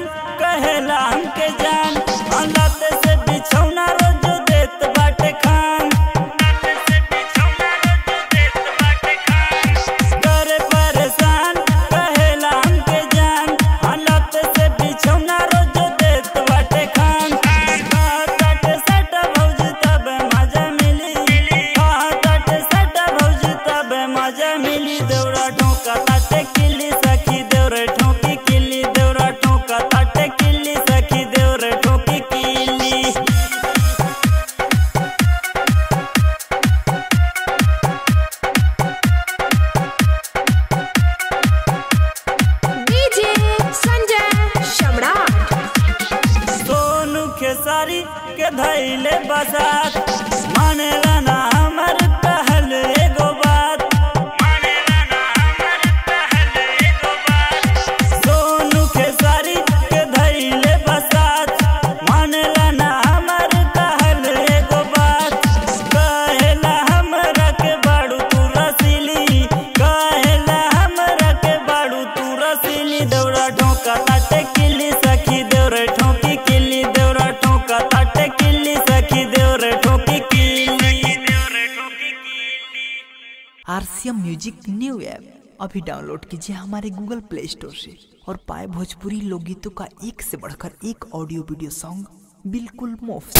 कहेला हमके जान हालत से बिछौना रोज देत बाटे खान करे परेशान कहेला हमके जान हालत से बिछौना रोज देत बाटे खान हाथट सट भौज तब मजा मिली हाथट सट भौज तब मजा मिली देवरा ठोका ताटे किली सखी देवरे ठोकी किली देवरा ठोका ताटे किली सखी देवरे ठोकी किली डीजे संजय सम्राट सोनू खेसारी के धैले बसात मानेला ना हमर कहल एगो बात सोनू खेसारी के धैले बसात मानेला ना हमर कहल एगो बात कहेला हमरा के बाड़ू तू रसीली कहेला हमरा के बाड़ू तू रसीली दौड़ा ठोका ताटे किली सखी देवरे ठोकी किली देवरा ठोका ताटे किली सखी देवरे ठोकी किली आरसीएम म्यूजिक न्यू ऐप अभी डाउनलोड कीजिए हमारे गूगल प्ले स्टोर से और पाए भोजपुरी लोकगीतों का एक से बढ़कर एक ऑडियो वीडियो सॉन्ग बिल्कुल मुफ्त